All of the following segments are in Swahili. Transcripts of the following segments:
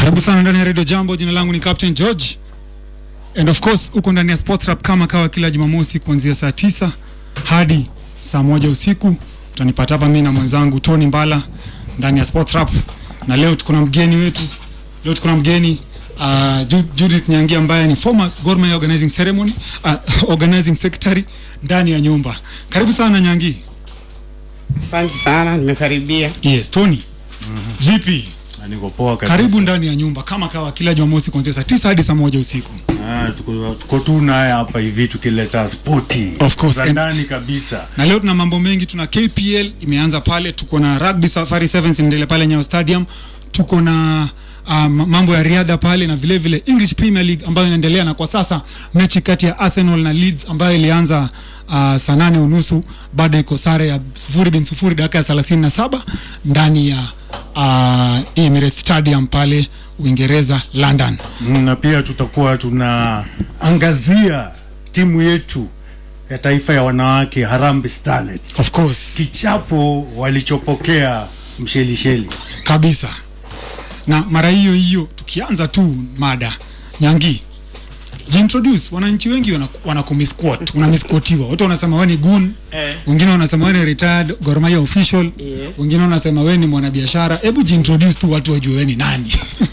Karibu sana ndani ya Radio Jambo. Jina langu ni Captain George. And of course uko ndani ya Sports Rap kama kawa kila Jumamosi kuanzia saa tisa hadi saa moja usiku. Utanipata hapa mimi na mwenzangu Tony Mbala ndani ya Sports Rap. Na leo tuko na mgeni wetu. Leo tuko na mgeni uh, Ju- Judith Nyangi ambaye ni former Gor Mahia organizing ceremony uh, organizing secretary ndani ya nyumba. Karibu sana Nyangi. Asante sana, nimekaribia. Yes, Tony. Vipi? Na niko poa kabisa. Karibu ndani ya nyumba kama kawa kila Jumamosi kuanzia saa tisa hadi saa moja usiku. Ah, tuko, tuko tu naye hapa hivi tukileta spoti Of course, za and- ndani kabisa. na leo tuna mambo mengi tuna kpl imeanza pale tuko na rugby safari sevens inaendelea pale nyayo stadium tuko na um, mambo ya riadha pale na vile vile english premier league ambayo inaendelea na kwa sasa mechi kati ya arsenal na leeds ambayo ilianza uh, saa nane unusu bado iko sare ya sufuri bin sufuri dakika ya thelathini na saba ndani ya uh, emirates stadium pale uingereza london Mm, na pia tutakuwa tunaangazia timu yetu ya taifa ya wanawake Harambee Starlets, of course kichapo walichopokea Mshelisheli. kabisa na mara hiyo hiyo tukianza tu mada nyangi jiintroduce wananchi wengi wanaku- wanakumisquat unamisquatiwa wote wanasema wewe ni gun Eh. wengine wanasema wewe ni retired Gor Mahia official Yes. wengine wanasema wewe ni mwanabiashara hebu jiintroduce tu watu wajue wewe ni nani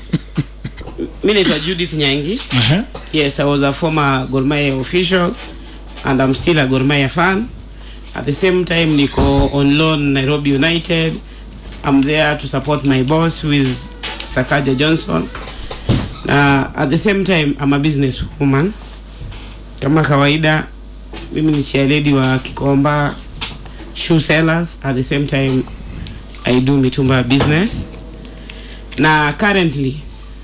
Mi naitwa Judith Nyangi. Ehe. Yes, I was a former Gor Mahia official and I'm still a Gor Mahia fan. At the same time, niko on loan Nairobi United. I'm there to support my boss who is Sakaja Johnson. Na at the same time, I'm a business woman. Kama kawaida, mimi ni chairlady wa Kikomba Shoe Sellers. At the same time, I do mitumba business. Na currently,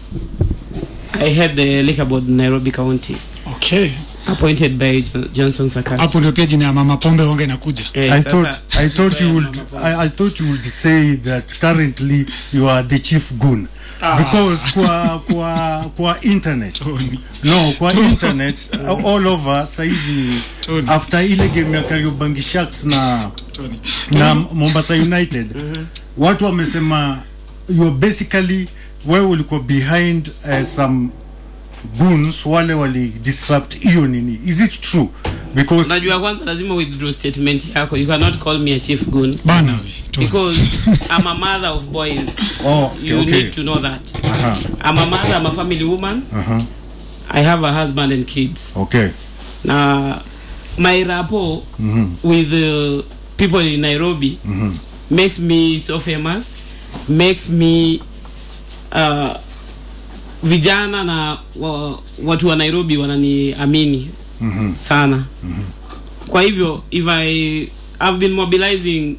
I head the liquor board in Nairobi County, okay appointed by Jo- Johnson Sakaja. hapo ndio pia jina ya mama pombe wange inakuja Eh, I sasa- thought, I thought you would I, I thought you would say that currently you are the chief goon because kwa kwa kwa internet no kwa internet uh, all over saizi Tony. after ile game ya Kariobangi Sharks na Tony. na Mombasa United watu wamesema you are basically wewe ulikuwa behind uh, some goons wale wali disrupt hiyo nini is it true because Unajua kwanza lazima withdraw statement yako. You cannot call me a chief goon bana we Tony. because I'm a mother of boys. oh okay, You okay. need to know that. Aha, I'm a mother, I'm a family woman. aha, I have a husband and kids. okay Now, my rapport with the people in Nairobi makes me so famous, makes me uh, vijana na wa, watu wa Nairobi wananiamini sana. Kwa hivyo if I have been mobilizing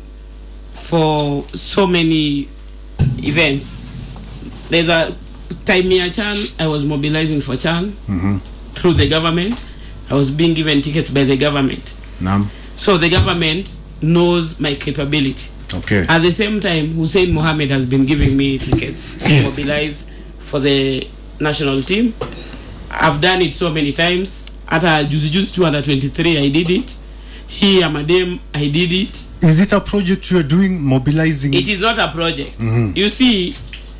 for so many events. There's a time ya Chan I was mobilizing for Chan through the government. I was being given tickets by the government. naam So the government knows my capability. okay At the same time, Hussein Mohammed has been giving me tickets to Yes. mobilize for the national team. I've done it so many times. Hata juzi juzi tu under 23 I did it. Here Madam I did it. is it a project you are doing mobilizing It is not a project. You see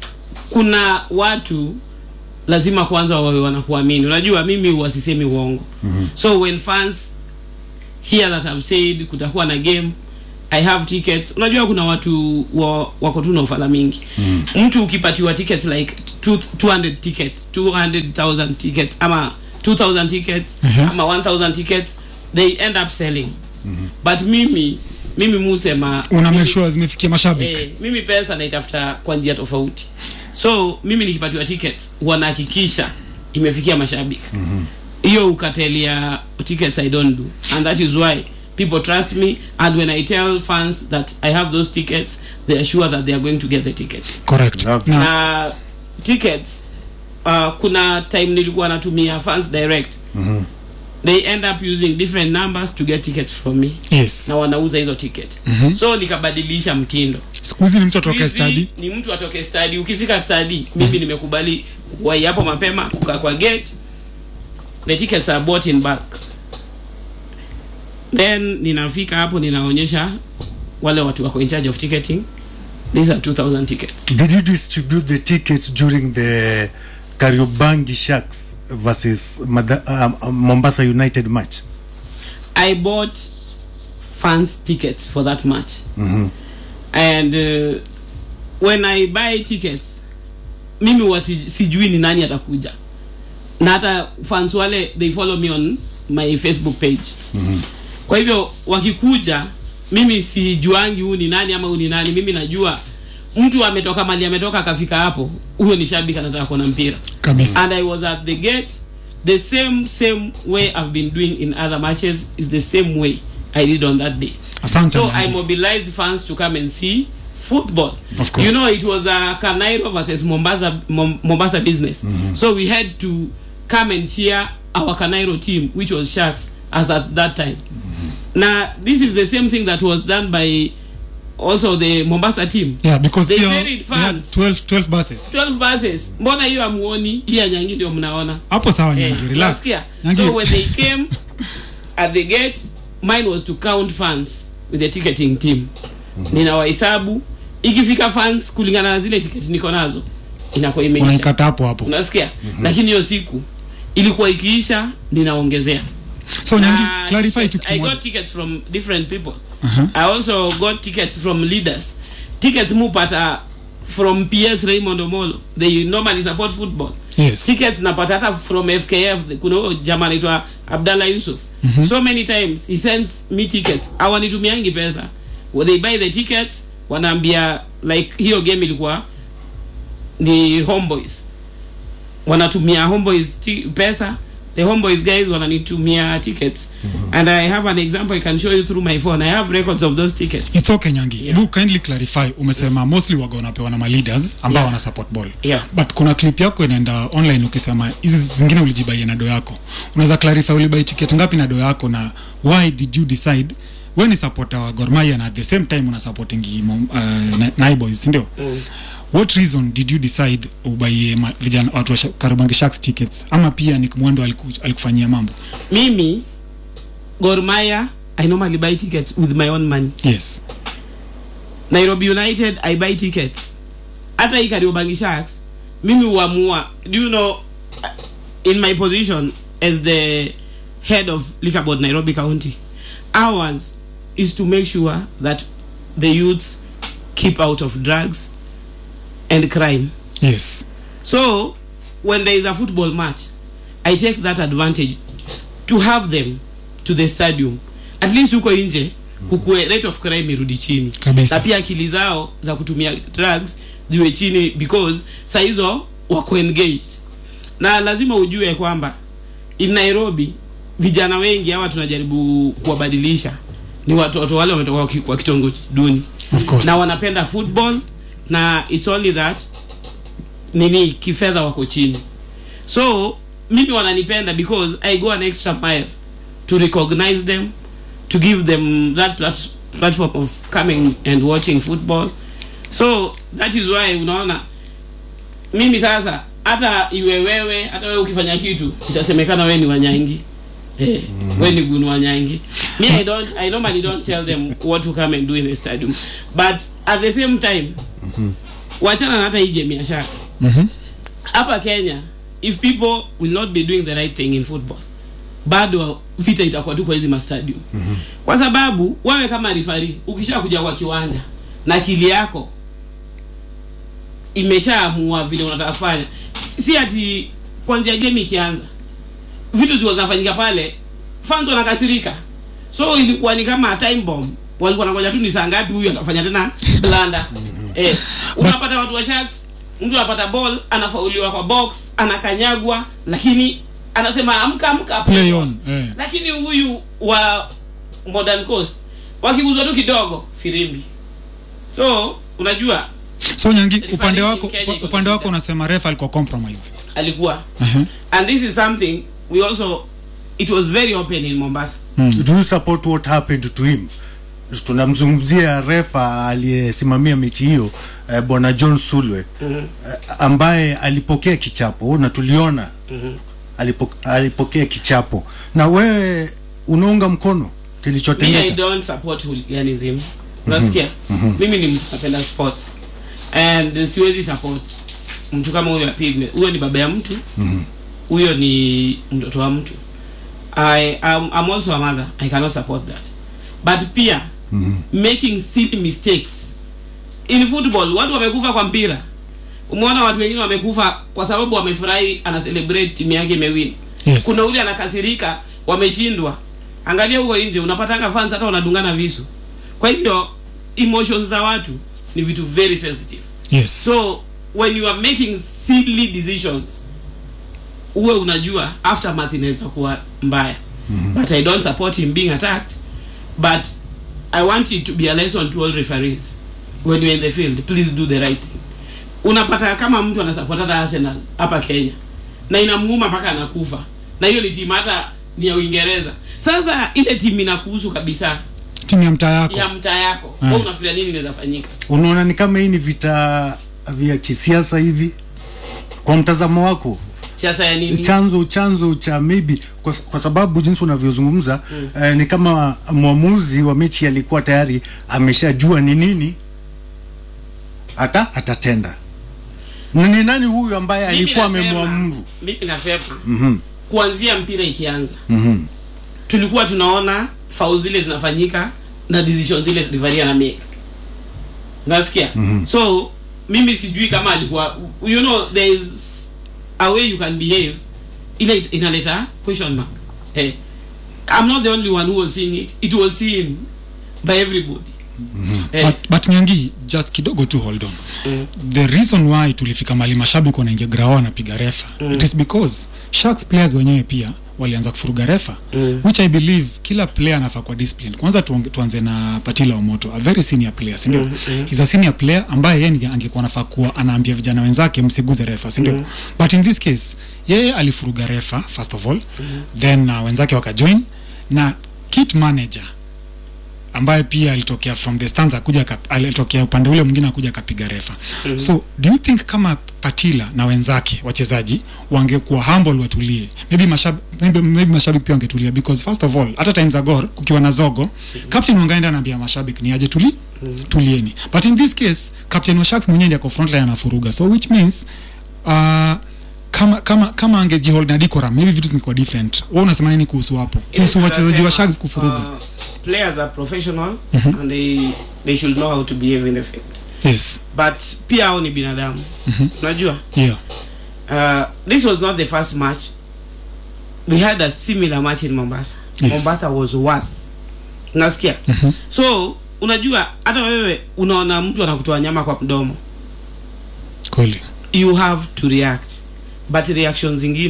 kuna watu lazima kwanza wawe wanakuamini. Unajua mimi wasisemi uongo. So when fans hear that I've said kutakuwa na game I have tickets. Unajua kuna watu wa, wako tu na ufala mingi. Mtu ukipatiwa tickets like two, 200 tickets, 200,000 tickets ama 2000 tickets Mhm. ama 1000 tickets they end up selling. But mimi mimi musema una make sure zimefikia mashabiki Eh, mimi pesa naitafuta kwa njia tofauti so mimi nikipatiwa tickets wanahakikisha imefikia mashabiki hiyo mm ukatelia tickets i don't do and that is why people trust me and when i tell fans that i have those tickets they are sure that they are going to get the tickets correct Love. na na tickets uh, kuna time nilikuwa natumia fans direct they end up using different numbers to get tickets from me yes na wanauza hizo ticket so nikabadilisha mtindo siku hizi ni mtu atoke Hizi stadi ni mtu atoke stadi ukifika stadi mimi nimekubali kuwai hapo mapema kukaa kwa gate the tickets are bought in bulk then ninafika hapo ninaonyesha wale watu wako in charge of ticketing these are 2000 tickets Did you distribute the tickets during the Kariobangi Sharks versus Mada- um, um, Mombasa United match? I bought fans tickets for that match. And uh, when I buy tickets, mimi wa si- sijui ni nani atakuja. Na hata fans wale they follow me on my Facebook page. Kwa hivyo wakikuja mimi sijuangi huu ni nani ama huu ni nani. Mimi najua mtu ametoka mali ametoka akafika hapo, huyo ni shabiki anataka kuona mpira kabisa and I was at the gate. The same same way I've been doing in other matches is the same way I did on that day. asante So Nyangi. I mobilized fans to come and see football. Of course. You know, it was a Canairo versus Mombasa Mom, Mombasa business. So we had to come and cheer our Canairo team, which was Sharks, as at that time. Now, this is the same thing that was done by also the Mombasa team. yeah because They pia varied they had fans. 12 12 buses 12 buses. Mbona hiyo amuoni? Hii ya Nyangi ndio mnaona. hapo sawa Eh, Nyangi relax nasikia. Nyangi So when they came at the gate, mine was to count fans with the ticketing team. Ninawahesabu ikifika fans kulingana na zile ticket niko nazo inakuwa imeisha. unaikata hapo hapo Unasikia? Lakini hiyo siku ilikuwa ikiisha ninaongezea. so Nyangi Na clarify tickets- kitu I kimoja got tickets from different people. Uh-huh. I also got tickets from leaders. Tickets mupata from PS Raymond Omolo. They normally support football. yes tickets napata hata from fkf kuna huyo jamaa anaitwa abdallah yusuf so many times he sends me tickets awanitumiangi pesa Well, they buy the tickets wanaambia like hiyo game ilikuwa ni homeboys wanatumia homeboys ti- pesa the homeboys guys wananitumia tickets and i have an example i can show you through my phone i have records of those tickets it's okay Nyangi Yeah. do kindly clarify umesema mostly waga wanapewa na maleaders ambao Yeah. wana support ball Yeah. but kuna clip yako inaenda online ukisema hizi zingine ulijibaia na do yako unaweza clarify ulibai ticket ngapi na do yako na why did you decide we ni supporter wa Gor Mahia na at the same time una supporting Mom- uh, Na- Nai Boys si ndio what reason did you decide ubaie ma- vijana watu wa Sha- Kariobangi Sharks tickets ama pia ni mwendo aliku, alikufanyia mambo mimi Gor Mahia i normally buy tickets with my own money yes nairobi united i buy tickets hata hii kariobangi sharks mimi huamua do you know uh, in my position as the head of liquor board nairobi county ours is to make sure that the youth keep out of drugs and crime yes so when there is a football match i take that advantage to have them to the stadium at least huko nje kukue rate of crime irudi chini Kabisa. na pia akili zao za kutumia drugs ziwe chini because saa hizo wako engaged na lazima ujue kwamba in nairobi vijana wengi hawa tunajaribu kuwabadilisha ni watoto wale wametoka kwa ki- kwa kitongoji duni of course na wanapenda football na it's only that nini kifedha wako chini so mimi wananipenda because i go an extra mile to recognize them to give them that plat- platform of coming and watching football so that is why unaona mimi sasa hata iwe wewe hata wewe ukifanya kitu itasemekana wewe ni wanyangi Eh, wewe ni gunu wanyangi me i don't i normally don't tell them what to come and do in the stadium but at the same time wachana na hata hii game ya sharks Mhm. hapa kenya if people will not be doing the right thing in football bado vita itakuwa tu kwa hizi mastadium mm-hmm. kwa sababu wewe kama rifari ukisha kuja kwa kiwanja na akili yako imeshaamua vile unataka kufanya si si ati kwanzia game ikianza vitu zilikuwa zinafanyika pale fans wanakasirika so ilikuwa ni kama time bomb walikuwa nangoja tu ni saa ngapi huyu atafanya tena blanda eh, unapata watu wa sharks mtu anapata ball anafauliwa kwa box anakanyagwa lakini anasema amka amka play on eh. lakini huyu wa modern coast wakiguzwa tu kidogo firimbi so unajua so nyangi Referee upande in wako Kenya iko upande na wako shida. unasema ref alikuwa compromised alikuwa uh-huh. and this is something we also it was very open in mombasa do you support what happened to him tunamzungumzia refa aliyesimamia mechi hiyo eh, bwana john sulwe mm-hmm. eh, ambaye alipokea kichapo na tuliona mm-hmm. alipo, alipokea kichapo na wewe unaunga mkono me i kilichotendeka don't support hooliganism unasikia mimi ni mtu napenda sports and siwezi support mtu kama huyo apigwe huyo ni baba ya mtu huyo ni mtoto wa mtu I, I'm, I'm also a mother I cannot support that but pia making silly mistakes in football watu wamekufa kwa mpira umeona watu wengine wamekufa kwa sababu wamefurahi ana celebrate timu yake imewin Yes. kuna ule anakasirika wameshindwa angalia huko nje unapatanga fans hata wanadungana visu kwa hivyo emotions za watu ni vitu very sensitive yes so when you are making silly decisions uwe unajua aftermath inaweza kuwa mbaya mm-hmm. but i don't support him being attacked but i want it to be a lesson to all referees when you're in the field please do the right thing unapata kama mtu anasupport hata arsenal hapa kenya na inamuuma mpaka anakufa na hiyo ni timu hata ni ya uingereza sasa ile timu inakuhusu kabisa timu ya mtaa yako ya mtaa yako Ah. wewe unafikiria nini inaweza fanyika unaona ni kama hii ni vita vya kisiasa hivi kwa mtazamo wako siasa ya nini chanzo chanzo cha maybe kwa, kwa sababu jinsi unavyozungumza mm. eh, ni kama mwamuzi wa mechi alikuwa tayari ameshajua ni nini hata atatenda Na ni nani huyu ambaye Mimi alikuwa nasema- amemwamuru mimi nasema Mhm. kuanzia mpira ikianza Mhm. tulikuwa tunaona faul zile zinafanyika na decision zile rivaria na make nasikia so mimi sijui kama alikuwa you know there is a way you can behave ile inaleta question mark hey, i'm not the only one who was seeing it it was seen by everybody Eh, but, but nyangi just kidogo tu hold on Mm. the reason why tulifika mali mashabiki wanaingia grao wanapiga refa it is because sharks players wenyewe pia walianza kufuruga refa Mm. which i believe kila player anafaa kwa discipline kwanza tuonge- tuanze na patila omoto a very senior player sindio mm -hmm. he's a senior player ambaye yeye ninge- angekuwa nafaa kuwa anaambia vijana wenzake msiguze refa sindio mm. but in this case yeye alifuruga refa first of all mm. then uh, wenzake wakajoin na kit manager ambaye pia alitokea from the stands akuja akap- alitokea upande ule mwingine akuja akapiga refa mm-hmm. so do you think kama patila na wenzake wachezaji wangekuwa humble watulie maybe mashab, maybe, maybe mashabiki pia wangetulia because first of all hata time za gor kukiwa na zogo captain wangaenda anaambia mashabiki ni aje tuli mm-hmm. tulieni but in this case captain wa sharks mwenyewe ndiye ako frontline anafuruga so which means uh, kama kama kama angejihold na decorum maybe vitu zingekuwa different wewe unasema nini kuhusu hapo kuhusu wachezaji wa tunasema, sharks kufuruga uh, players are professional and they they should know how to behave in the field yes but pia hao ni binadamu unajua yeah uh, this was not the first match we had a similar match in mombasa Yes. mombasa was worse unasikia so unajua hata wewe unaona mtu anakutoa nyama kwa mdomo kweli you have to react but reaction zingine